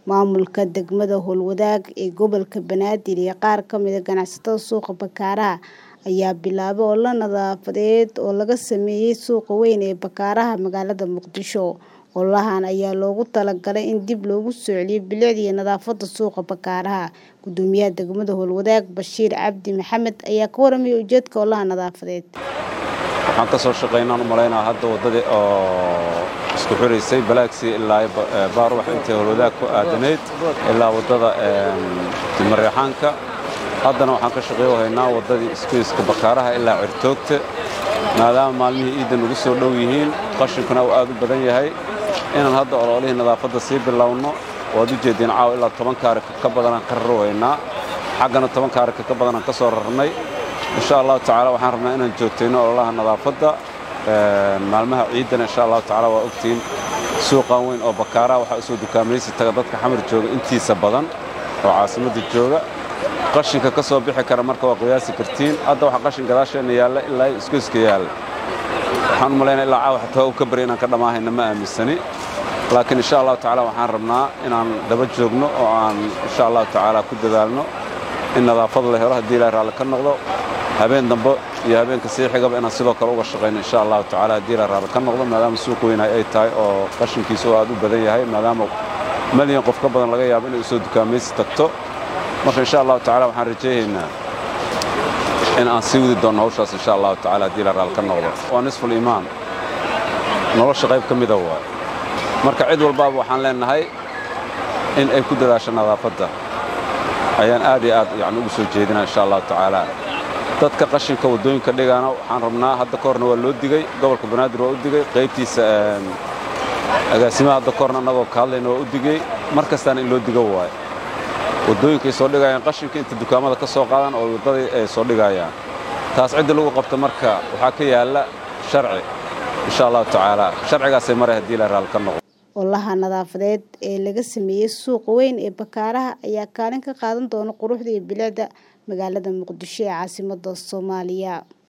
Maamulka degmada Howlwadaag ee gobolka Banaadir iyo qaar ka mid ah ganacsatada suuqa Bakaaraha ayaa bilaabay olole nadaafadeed oo laga sameeyay suuqa weyn ee Bakaaraha magaalada Muqdisho. Ololahan ayaa loogu talagalay in dib loogu soo celiyo bilicda iyo nadaafadda suuqa Bakaaraha. Guddoomiyaha degmada Howlwadaag Bashiir Cabdi Maxamed ayaa ka warramay ujeedka ololaha nadaafadeed. waxaan ka soo shaqaynaan u malaynaa hadda waddadii oo isku xiraysay balaagsii ilaa baarwax intay howlwadaag ku aadanayd ilaa waddada mareexaanka haddana waxaan ka shaqeeyo haynaa waddadii isgoyska bakaaraha ilaa cirtoogta maadaama maalmihii ciidda nagu soo dhow yihiin qashinkuna uu aad u badan yahay inaan hadda ololihii nadaafadda sii bilowno waad u jeediin caawa ilaa toban kaarika ka badanaan ka raro haynaa xaggana toban kaarika ka badanaan ka soo rarnay insha allahu tacaala waxaan rabnaa inaan joogtayno ololaha nadaafadda maalmaha ciiddana insha allahu tacaala waa ogtihiin suuqan weyn oo bakaaraha waxaa usoo dukaamaysi taga dadka xamar jooga intiisa badan oo caasimadda jooga qashinka ka soo bixi kara marka waa qiyaasi kartiin hadda waxa qashin gadaasheenna yaalla ilaa isgoyska yaalla waxaan u malaynaa ilaa caawa xataa u ka bari inaan ka dhammaahayna ma aaminsani laakiin insha allahu tacaala waxaan rabnaa inaan daba joogno oo aan insha allahu tacaala ku dadaalno in nadaafad la helo haddii ilaahay raalli ka noqdo habeen dambe iyo habeenka sii xigaba inaan sidoo kale uga shaqayno insha allahu tacaala haddii ilaahay raalli ka noqdo maadaama suuq weynahay ay tahay oo qashinkiisa oo aad u badan yahay maadaama malyan qof ka badan laga yaabo inay usoo dukaamaysi tagto marka insha allahu tacaala waxaan rajaynaynaa in aan sii wadi doonno hawshaas insha allahu tacaala haddii ilaahay raalli ka noqdo waa nisful iimaan nolosha qayb ka mida waay marka cid walbaaba waxaan leenahay in ay ku dadaasho nadaafadda ayaan aad iyo aad yani ugu soo jeedinaa insha allahu tacaala dadka qashinka waddooyinka dhigaana waxaan rabnaa hadda ka horna waa loo digey gobolka banaadir waa u digey qaybtiisa agaasimaha hadda ka horna annagoo ka hadlayna waa u digey mar kastaana in loo digo waayo waddooyinkay soo dhigayaan qashinka inta dukaamada ka soo qaadaan oo waddadii ay soo dhigayaan taas cidda lagu qabta marka waxaa ka yaalla sharci insha allahu tacaala sharcigaasay maray haddii ilaahay raalli ka noqdo ololaha nadaafadeed ee laga sameeyay suuqa weyn ee Bakaaraha ayaa kaalin ka qaadan doona quruxda iyo bilicda magaalada Muqdisho ee caasimadda Soomaaliya